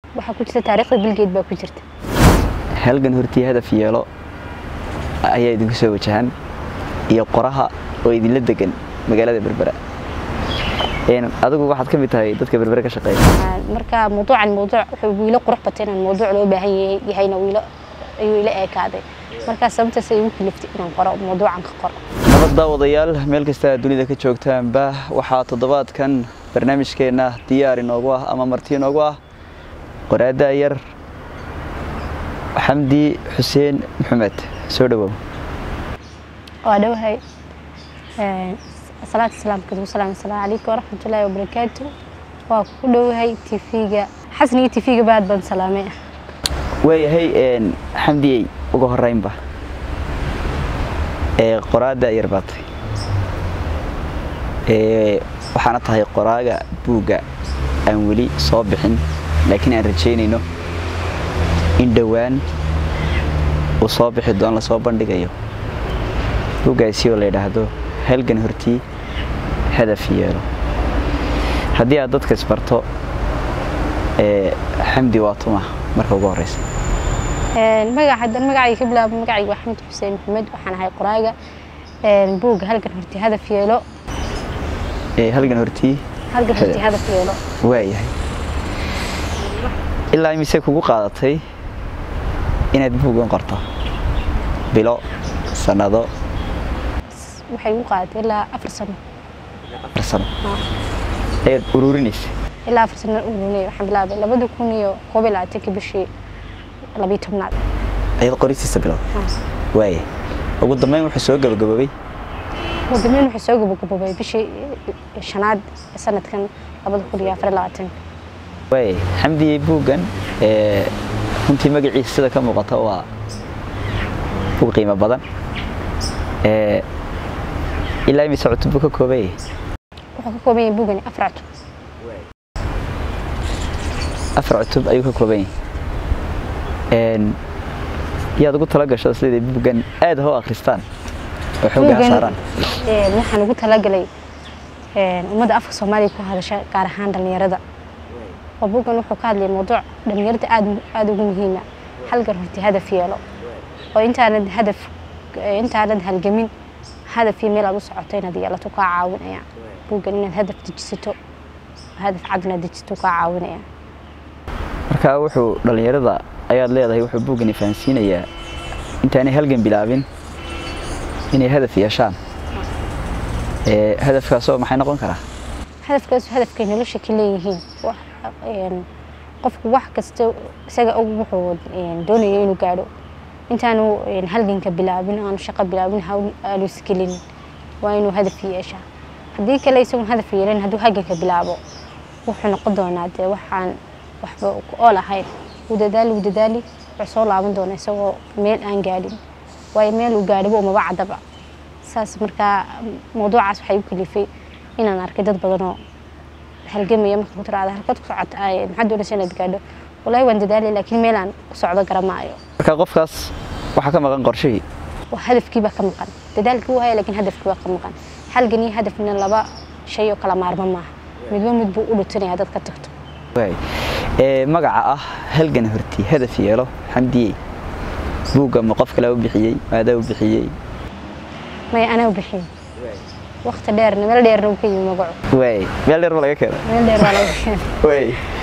waxaa ku jirta taariikhda bilgeed baa ku jirta halgan hortii hadaf yeelo ayaa idinku soo wajahan iyo qoraha oo idinla degan magaalada berbera adigu waxaad ka mid tahay dadka berbere ka shaqeeya marka mawduucan mawduuc wuxuu wiilo qurux batay inaan mawduuc loo baahan yahay yahayna wiilo ayuu ila eekaaday markaa sababtaas ay igu kaliftay inaan qoro mawduucan ka qoro nabad daawadayaal meel kasta dunida ka joogtaanba waxaa toddobaadkan barnaamijkeenna diyaar inoogu ah ama marti inoogu ah qoraada yar xamdi xuseen maxamed soo dhawow waa dhowahay salaatu salaamka wasalaam asalaamu calaykum waraxmatullaahi wabarakaatu waa ku dhowahay tv-ga xasan iyo tv-ga baad baan salaamay waayahay xamdiyey uga horeynba qoraada yar baad tahay waxaana tahay qoraaga buugga aan weli soo bixin laakiin aan rajaynayno in dhowaan uu soo bixi doon lasoo bandhigayo buuggaasi oo la yidhaahdo halgan hortii hadaf yeelo haddii aad dadka isbarto xamdi waa tuma marka ugu horeysa magaca magacayga ka bilaabo magacayga waa xamid xuseen maxamed waxaan ahay qoraaga buugga halgan hortii hadaf yeelo halgan hortii halgan hortii hadaf yeelo waayahay ilaa imise kugu qaadatay inaad buuggan qorto bilo sanado waxay igu qaadatay ilaa afar sano afar sano ayaad ururinaysa ilaa afar sano ururinay waxaan bilaabay labada kun iyo koob iyo labaatanka bishii labiyo tobnaad ayaad qoristiisa bilowd waaya ugu dambeyn wuxuu soo gabagaboobay ugu dambeyn wuxuu soo gabagaboobay bishii shanaad sanadkan labada kun iyo afar iyo labaatanka waaya xamdiyey buuggan runtii magaciisa sida ka muuqata waa buug qiimo badan ilaa imise cutub buu ka kooban yahay wuxuu ka kooban yahay buugani afar cutub afar cutub ayuu ka kooban yahay yaad ugu tala gasho siday buuggan aad ho akhristaan oo xooggaa saaraan waxaan ugu talagalay ummadda afka soomaaliya ku hadasha gaar ahaan dhallinyarada oo buuggan wuxuu ka hadlayay mawduuc dhallinyarada aad aada ugu muhiima halgan horti hadaf yeelo oo intaanad hadaf intaanad halgamin hadaf iyo meel aad u socoto inaad yeelato kaa caawinaya buuggan inaad hadaf dejisato hadaf cad inaad dejisato kaa caawinaya marka wuxuu dhallinyarada ayaad leedahay wuxuu buuggani fahansiinayaa intaanay halgan bilaabin inay hadaf yeeshaan hadafkaasoo maxay noqon karaa hadafkaas hadafkay nolosha ka leeyihiin qofku wax kasta isaga og wuxuu doonayo inuu gaadho intaanu halganka bilaabin aanu shaqo bilaabin aanu iskelin waa inuu hadaf yeeshaa haddii kale isagoon hadaf yeelin hadduu halganka bilaabo wuxuu noqon doonaa dee waxaan waxba ool ahayn uu dadaali uu dadaali wuxuu soo laaban doonaa isagoo meel aan gaadhin waayo meel uu gaadhibo umaba caddaba saas markaa mawduucaas waxay u kalifay inaan arkay dad badanoo halgamaya marka ku tiraada halkaad ku socota maxaad doonaysa inaad gaadho wallaahi waan dadaalay laakiin meel aan ku socdo garamaayo marka qofkaas waxaa ka maqan qorshihii hadafkii baa ka maqan dadaalkii wuu haya laakiin hadafkii baa ka maqan halgan iyo hadafna laba shay oo kala maarma maaha midba mid buu u dhutinaya dad ka tagto magaca ah halgan hortii hadaf yeelo xamdiyey buugga ma qof kale u bixiyey maadaa u bixiyey maya anaa u bixiyey wakti dheerna meel dheerna uu ka yimi magacu waay meel dheer ma laga keena meel dheer baa laga keenay waay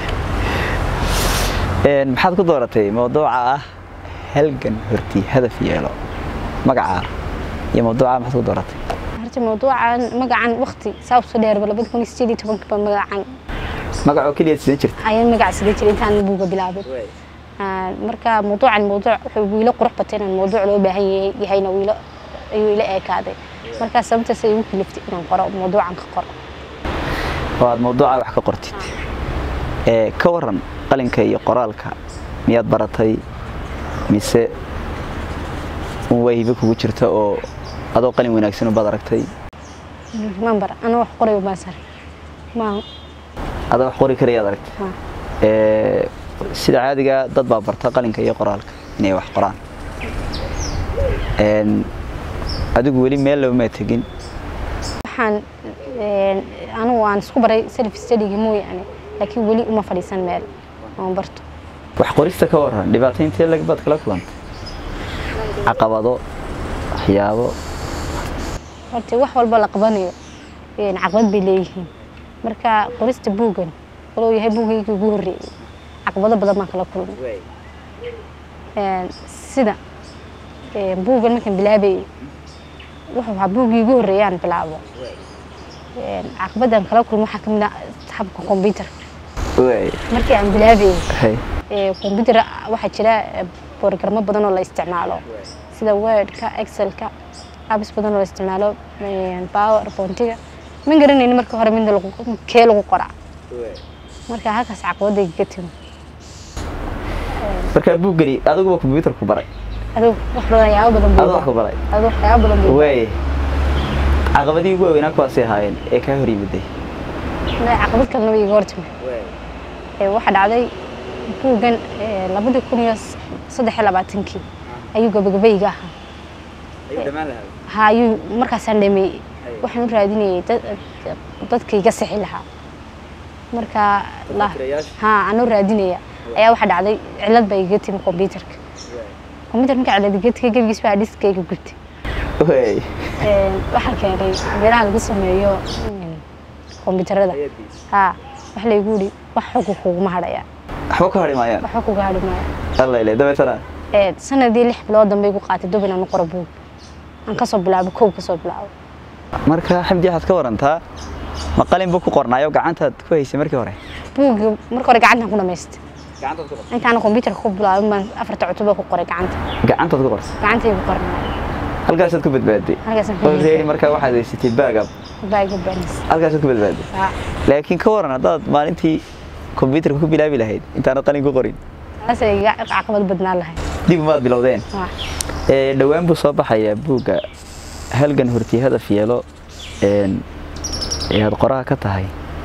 maxaad ku dooratay mawduuca ah halgan hortii hadaf yeelo magaca iyo mawduuca maxaad ku dooratay horta mawduucan magacan wakti saa usoo dheerba labada kun iyo sideed iyo tobanka baa magacan magacoo keliya sidan jirta ayaan magaca sida jiray intaan buuga bilaabin marka mawduucan mawduuc wuxuu wiilo qurux batay inaan mawduuc loo baahan yahay yahayna wiilo ayuu ila eekaaday markaa sababtaas ay igu kaliftay inaan qoro mawduucan ka qoro oo aad mawduuca wax ka qortid ka waran qalinka iyo qoraalka miyaad baratay mise waa hibe kugu jirta oo adoo qalin wanaagsan baad aragtay maan bara anaa wax qorayo baan sare maa adaa wax qori karayaad aragtay sida caadiga dad baa barta qalinka iyo qoraalka inay wax qoraan adigu weli meel loomaa tegin waxaan anugu aan isku baray self studyga mooyaane laakiin weli uma fadhiisan meel oon barto wax qorista ka waran dhibaatayntii lag baad kala kulantay caqabado waxyaabo horta wax walba la qabanayo een, caqabad bay leeyihiin marka qorista buuggan waluu yahay buugaygii ugu horreeyey caqabado badan baan kala kulmay Een, sida een, buuggan markaan bilaabayay wuxuu ahaa buuggii ugu horreeyay aan bilaabo Een, caqabadaan kala kulmo waxaa ka mid ah habka kombyuutarka waay markii aan bilaabayay hay ee, kombyuutar waxaa jira ee, borogaramo badan oo la isticmaalo sida wordka excelka apps badan oo la isticmaalo een, powerpointiga ma garanayni marka hore midna lagu kee lagu qoraa marka halkaas caqabadayga ka timi markaa buuggani adiguba combyuutar ku baray adigu wax badan waxyaabo badan adoo wax ku buu baray adigu waxyaabo badan buu waay caqabadii ugu waaweynaa kuwaasay ahaayeen ee kaa hor yimiday Ilaa caqabad kalena way iga hortimi Ee, waxaa dhacday buuggan ee, labadii kun iyo saddex iyo labaatankii ayuu gabagabayga ahaa ha ayuu markaasaan dhameeyey waxaan u raadinayay dad- dadka iga sixi lahaa marka la- ha aan u raadinaya ayaa waxaa dhacday cilad baa iga timi kombyuutarka kombyuutar marka cilad iga timi gebigiis baa dhiskayga gubtay waay Een, waxaa keenay meelaha lagu sameeyo een, kombyuutarada ha wax laygu yidhi wax xog kuguma hadhaya waxba ka hari maayaan waxba kuga hadhi maayo alla ile dabeetana Ee, sanadii lix bilood dambe igu qaatay dub inaan u qoro buug aan kasoo bilaabo kow kasoo bilaabo marka xamdi waxaad ka warantaa ma qalin buu ku qornaayo gacantaad ku haysay markii hore buuggii marka hore gacantaan ku dhamaystay intaana kombyuutarka ku bilaabin baan afarta cutub ku qoray gacanta gacantaad ku qortay gacantay ku qornay halkaasaad ku badbaaday halkaasaan ku already markaa waxaad haysatay baagab baaga baanis halkaasaad ku badbaaday ha laakiin ka waran haddaad maalintii kombyuutarka ku bilaabi lahayd intaanad qalin ku qorin taasay iga caqabad badnaan lahayd dib umaad bilowdeen Ha. Ee, dhowaan buu soo baxayaa buugga halgan hortii hadaf yeelo een, ee aad qoraha ka tahay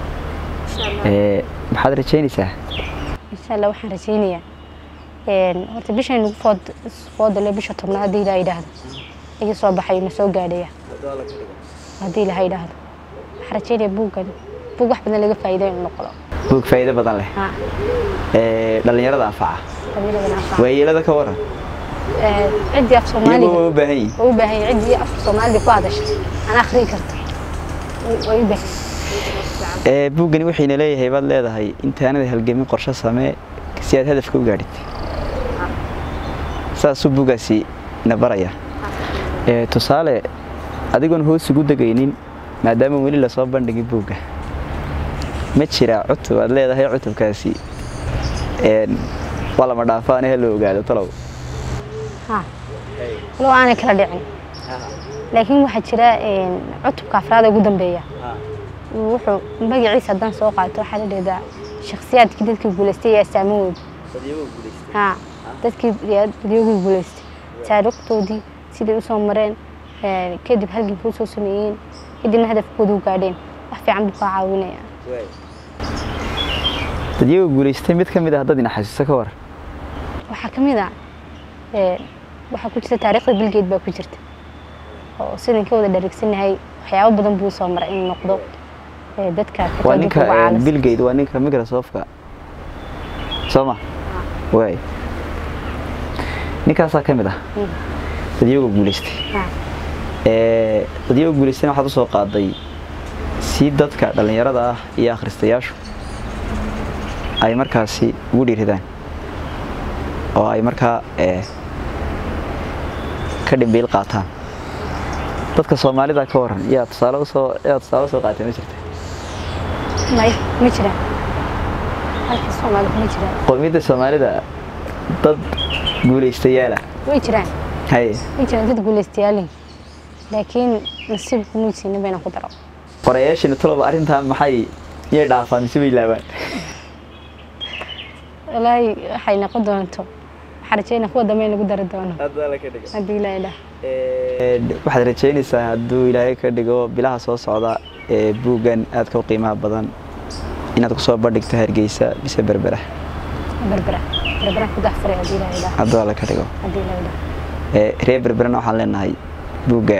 Ee, maxaad rajaynaysaa insha allah waxaan rajaynayaa een, horta bishan nagu food foodale bisha tobnaad haddii ilaa yidhaahdo iga soo baxay na soo gaadhaya haddii ilaha yidhaahdo waxaan rajaynayaa buuggan buug wax badan laga faa'iiday inuu noqdo buug faa'iido badan leh ha Ee, dhallinyarada anfaca qabiiladan anfaca waayeelada ka waran Ee, ciddii af iyagu soomaaliga waa u baahan yihin way u baahan yihiin ciddii afka soomaaliga ku hadasha aan akhriyi karto way- way u baahan yihiin. Ee, buuggani waxayna leeyahay baad leedahay intaanada halgamin qorshe samee si aad hadafka u gaadhid saasuu buuggaasi na baraya Ee, tusaale adigoon hoos ugu degaynin maadaama weli lasoo bandhigin buugga ma jiraa cutub aad leedahay cutubkaasi een, waa lama dhaafaane ha la ogaado talow ha walow aanay kala dhicin laakiin waxaa jira een, cutubka afraad ee ugu dambeeya wuxuu magaciisa haddaan soo qaato waxaa la dhahdaa shakhsiyaadkii dadkii guulaystay iyo astaamahooda ha dadkii dadyogii guulaystay taariikhdoodii siday usoo mareen ee, kadib halgankii usoo sameeyeen kadibna hadafkooda u gaadheen wax fiican buu kaa caawinaya dad iyagoo guulaystay mid ka mid ah dad ina xasuuso ka war waxaa ka mid ah ee, waxaa ku jirta taariikhda bilgeed baa ku jirta oo sidan ka wada dharigsannahay waxyaabo badan buu soo maray inuu noqdo ee, dadka waa teknolojiyadda ninka ugu caalamsan. bill gate waa ninka microsoft-ka soo ma waay ninkaasaa ka mid ah Mm. dad iyagoo guulaystay Ha, Ee, dad iyagoo guulaystayna waxaad usoo qaaday si dadka dhallinyarada ah iyo akhristayaashu ay markaasi ugu dhiiridaan oo ay markaa ee, ka dhimbiil qaataan dadka soomaalida ka waran yaa tusaale usoo yaa tusaale usoo qaatay ma jirta may ma jiraan halka soomaalida ma jiraan qowmiyadda soomaalida dad guulaystayaala way jiraan haye way jiraan dad guulaystayaaliin laakiin nasiibku muysiina bayna ku daro qorayaashina taloba arrintaa maxay yay dhaafaan mise way laabaan walaahi waxay noqon doonto waxaan rajeynaa kuwa dambe in lagu dari doono haddii ilaahay dhah Ee, waxaad rajaynaysaa hadduu ilaahay ka dhigo bilaha soo socda ee buuggan aadka u qiimaha badan inaad kusoo bandhigto hargeysa mise berbera berbera berbera ku daxfuray haddii ilaahay dhah hadduu alla ka dhigo haddii ilaahay dhah Ee, reer berberana waxaan leenahay buugga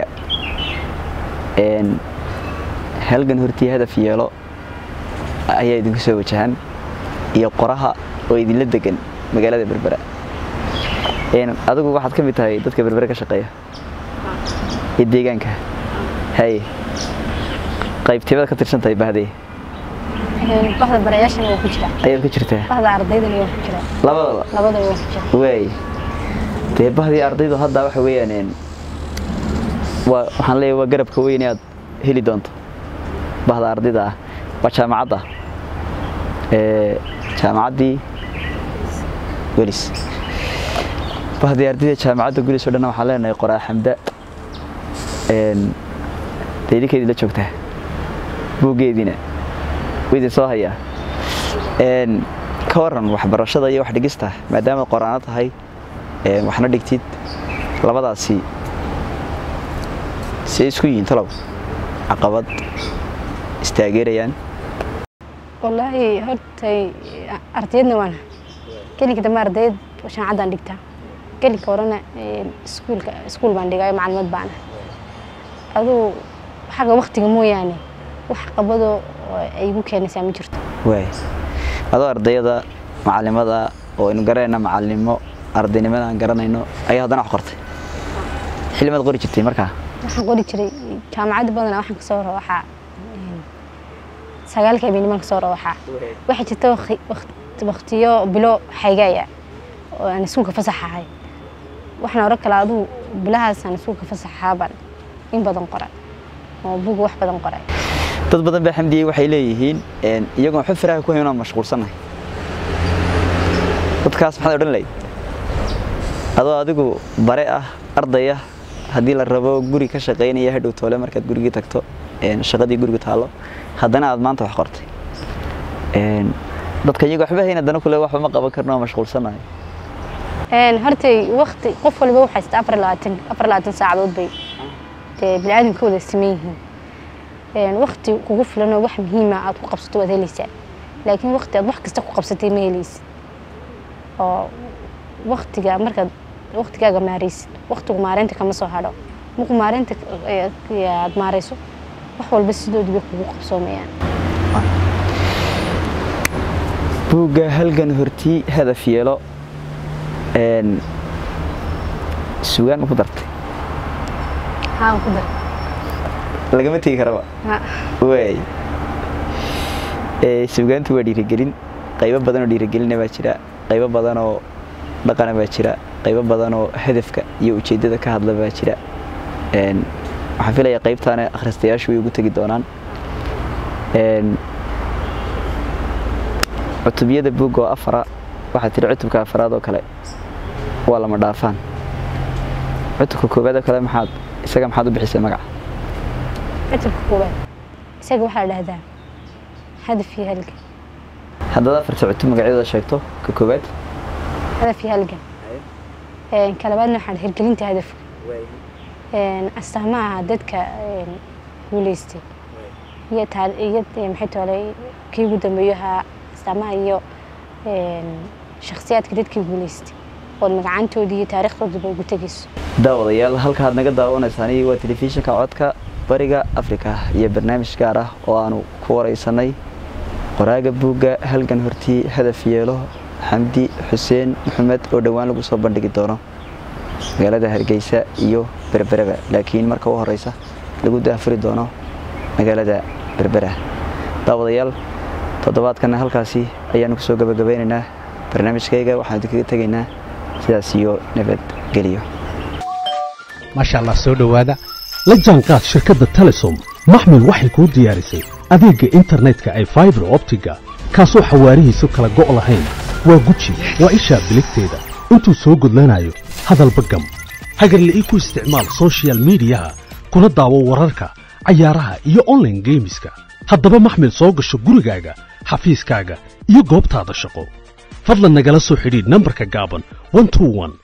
een, halgan hortii hadaf yeelo ayaa idinku soo wajahan iyo qoraha oo idinla degan magaalada berbera adigu waxaad ka mid tahay dadka berbere ka shaqeeya ee deegaanka haye qaybteebada ka tirsan tahay bahdee bahda barayaashana waa ku jira ayaad ku jirtaa bahda ardaydana waa ku jira labadaba labadaba waa ku jira waay dee bahdii ardaydu hadda waxa weeyaan waa waxaan leeyahay waa garabka weyn ee aad heli doonto bahda ardayda ah waa jaamacadda ee jaamacaddii welis bahdii ardayda jaamacadda gulis oo dhan waxaan leenahay qoraa xamda dee idinkeedii la joogtaa buuggeediina idin soo hayaa ka waran waxbarashada iyo wax dhigista maadaama qoraano tahay waxna dhigtid labadaasi see isku yihiin talow caqabad istaageerayaan wallaahi hortay ardayadna waana gelinka dambe ardayd jaamacaddaan dhigtaa gelinka horena iskuulka iskuul baan dhigaayo maclimad baana aduu xagga waktiga mooyaane wax qabadoo ay igu keenaysaa ma jirto waay adoo ardayada macalimada oo aynu garanayna macalinimo ardaynimada aan garanayno ayaa haddana wax qortay xillimaad qori jirtay markaa waxaan qori jiray jaamacadda badanaa waxaan kasoo rawaxaa sagaalka habeennimaan kasoo rawaxaa waxaa jirta waktiyo bilo xaygaya oo aan iskuulka fasaxahay waxaan oran kala aduu bilahaasaan iskuulka fasaxaabaan in badan qoray oo buga wax badan qoray dad badan baa xamdiyey waxay leeyihiin iyagoon waxba faraha ku hayn aan mashquulsannahay dadkaas maxaad odhan lahayd adoo adigu bare ah ardaya haddii la rabo guri ka shaqaynaya hadhow toole markaad gurigii tagto shaqadii guriga taallo haddana aad maanta wax qortay dadka iyago waxba hayn haddana kule waxba ma qaban karno oo mashquulsannahay hortay wakti qof waliba waxaa haysta afar labaatan afar labaatan saacadood bay dee biniaadamka wada siman yihiin wakti kugu filan oo wax muhiima aad ku qabsato waad helaysaa laakiin wakti aad wax kasta ku qabsatay ma helaysid oo waktiga markaad waktigaaga maaraysid waktigu maareynta kama soo hadho markuu maareynta aad maarayso wax walba sidoodii bay kugu qabsoomayaan buugga halgan hortii hadaf yeelo sugaan ma ku dartay haan ku dar lagama tegi karaba waay sugaantu waa dhiirigelin qaybo badan oo dhiirigelina baa jira qaybo badan oo dhaqana baa jira qaybo badan oo hadafka iyo ujeeddada ka hadla baa jira waxaan filayaa qaybtaana akhristayaashu way ugu tegi doonaan cutubiyada buugga oo afara waxaa tiri cutubka afaraad oo kale waa lama dhaafaan cutubka koowaad oo kale maxaad isaga maxaad u bixisay magaca cutubka koowaad isaga waxaa la dhahdaa hadaf iyo halgan haddaad afarta cutub magacyadooda sheegto ka koowaad hadaf iyo halgan ka labaadna waxaa hirgelinta hadafka astaamaha dadka guuleystay iyo iyo maxay toole kii ugu dambeeyo ahaa astaamaha iyo shakhsiyaadka dadkii guuleystay ood magacaantoodii iyo taariikhdoodaba ugu tegayso daawadayaal halka aad naga daawanaysaan waa telefishinka codka bariga afrika iyo barnaamij gaar ah oo aanu ku waraysanay qoraaga buugga halgan hortii hadaf yeelo xamdi xuseen maxamed oo dhowaan lagu soo bandhigi doono magaalada hargeysa iyo berbereba laakiin marka u horeysa lagu daafuri doono magaalada berbera daawadayaal toddobaadkana halkaasi ayaanu kusoo gabagabeynaynaa barnaamijkayga waxaan idinkaga tegaynaa sidaas iyo nabadgelyo maasha allah soo dhowaada la jaanqaad shirkadda telesom maxmil waxay kuu diyaarisay adeegga internetka ay faibar optiga kaasoo xawaarihiisu kala go' lahayn waa guji waa ishaa biligteeda intuu soo gudlanayo hadalba gam hagarla ii ku isticmaal sochial midiyaha kuna daawo wararka cayaaraha iyo onlaine geemiska haddaba maxmil soo gasho gurigaaga xafiiskaaga iyo goobtaada shaqo fadlan nagala soo xidhiidh nambarka gaaban